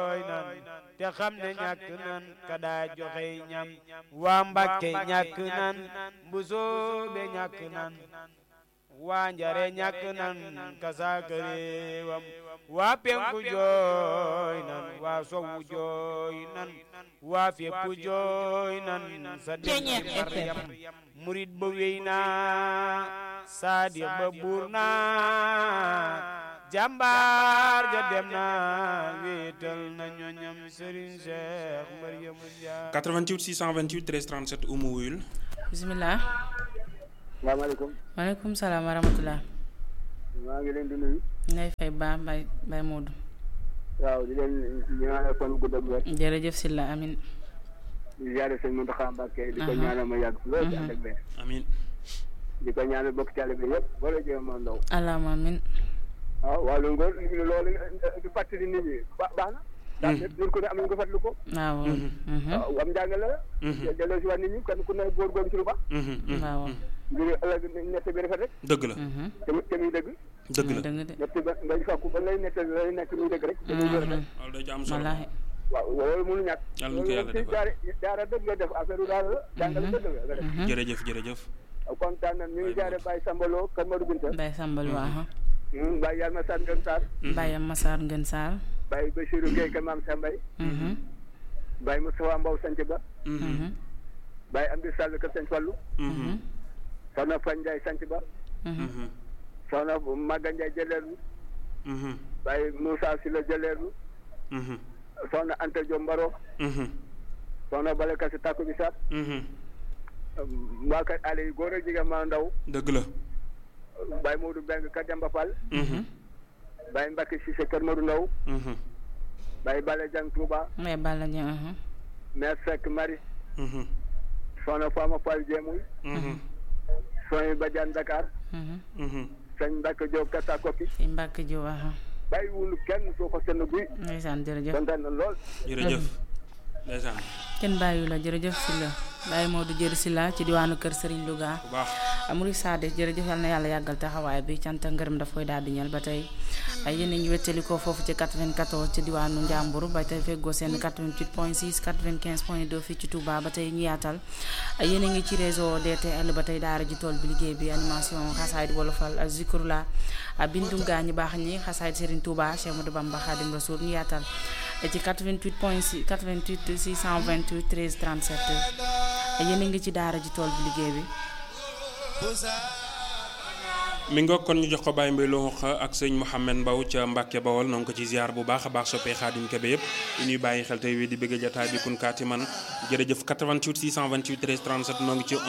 jooy nan te xam ne ñàkk nan ka daa joxe ñam waa Mbàkke ñàkk nan mbusoobe ñàkk nan waa njare ñàkk nan ka saaka réewam waa penku jooy nan waa sowu jooy nan waa fépp jooy nan sa dem ci Maryam murit ba wéy naa saadiq ba buur naa jàmbaar ja dem na wéetal na ñoñam Serigne Cheikh Mariamu Njaay 88 628 13 37 umu wuyul bisimilah. salaamaaleykum. maaleykum salaam wa rahmatulah. maa ngi leen di nuyu. ngay fay ba Baye Baye Modou. waaw di leen ñaanal kon gudd ak wér. jërëjëf Sylla amin di ziare sëñ Mountakha Mbacké di ko ñaanal ma yàgg lool ci ànd ak wér. amin di ko ñaanal bokk taalibe bi yëpp wala jéem a ndaw. allahumma amin waaw wàllu ngóor loolu di fàttali nit ñi ba baax na. ndax nit ñun ku ne am nañu ko fàttali ko. waaw. waaw am njàng la. delloo si waat nit ñi kenn ku ne góorgóorlu ci lu baax. waaw. ngir ëllëg nett bi rafet rek. dëgg la te muy te muy dëgg. dëgg la dëgg de nett ba ngay fàkku ba lay nett lay nekk muy dëgg rek. te muy wér rek. loolu day ci am solo wallaahi. waaw loolu mënu ñàkk. Yàlla na ko yàlla defal. daara daara dëgg nga def affaire daara la. jàngale dëgg nga nga def. jërëjëf jërëjëf kontaan nañ ñu ngi jaare Baye Sambalo Kër Madou Binta Baye Sambal waaw. Baye Yalma Sane Ngën Sarr Baye Massar Ngën Sarr. Baye Bachirou Gueye Kër Maam Sambay Baye Moustapha Mbow Sanc Ba Baye Amdi Sall Kër Sanc Fallu Soxna Fan Ndiaye Sanc Ba Soxna Maga Ndiaye Jëleerlu Baye Moussa Sylla Jëleerlu Soxna Anta Diop Mbaro Soxna Bale Kasi Takku Bisaab waa kër ale yi góor ak jigéen maa ndaw dëgg la Baye Modou Beng Kër Demba Fall Baye Mbacke Cissé Kër Modou Ndaw Baye Bale Jang Touba Baye Balla Dieng. Mère Seck Marie Soxna Fama Fall Jéemuy Soxna Badiane Dakar sëñ Mbacke Diop Kata Koki fi Mbacke Diop waaw. bàyyi wul kenn soo ko senn guy ndeysaan jërëjëf. kontaan na lool jërëjëf ndeysaan kenn bàyyiwu la jërëjëf Sylla Baye Modou jëri Sylla ci diwaanu kër Serigne Louga. bu baax Amuri Sade jërëjëf yal na yàlla yàggal taxawaay bi cant ak ngërëm daf koy daal di ñal ba tey ay yéen a ngi wettali ko foofu ci 94 ci diwaanu Njàmbur ba tey feggoo seen 88 point 6 95 point 2 fii ci Touba ba tey ñu yaatal ay yéen a ngi ci réseau DTL ba tey daara ji tool bi liggéey bi animation xasaayid wolofal ak zikrula bindum gaa ñu baax ñi xasaayid Serigne Touba Cheikh Modou Bamba Khadim Rasoul ñu yaatal ci 88 point 6 88 628 13 37 yéen a ngi ci daara ji tool bi liggéey bi mi nga kon ñu jox ko Baye Mbaye Lo ak sëñ Mouhamed Mbaw ca Mbàkke Bawol noo ngi ko ci ziar bu baax a baax soppee Xaadim Kebe yëpp di ñuy bàyyi xel tey wi di bëgg jataay bi kun kaati man jërëjëf 88 628 13 37 noo ngi ci